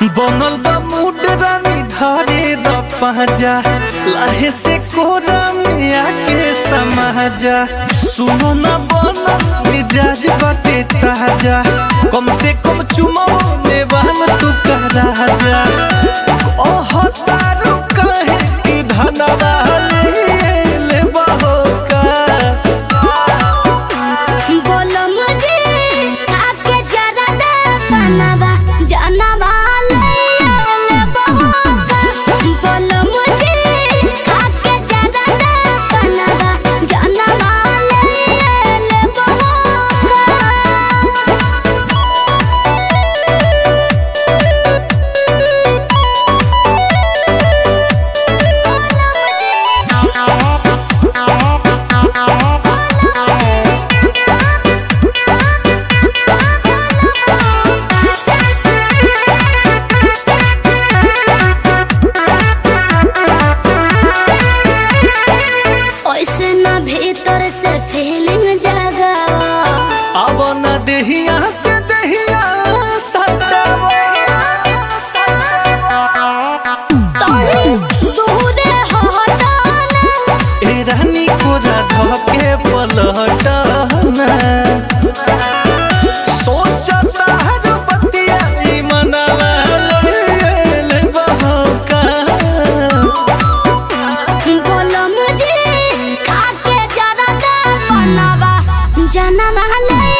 बनल बा मूड रानी धरे द पाजा लाहे से कोरा में आके समाजा सुनो ना बना मिजाज बाटे ताजा कम से कम चुमो में बहन तू का राजा ओह तारू कहे कि धनवा ले बहो का बोलो मुझे आके जरा दे बनवा जानवा ले ले बहोका बोलो मुझे आके जरा दे बनवा जानवा ले ले बहोका ऐसे ना भीतर से फीलिंग जगावा अब न देहिया से देहिया सटावा तोनी दूरे हटाना ए रानी कोरा धके पलटना सोचता हर बतिया ई मनवा ले ले बहका बोलो मुझे खाके जरा दे बनवा जनवा ले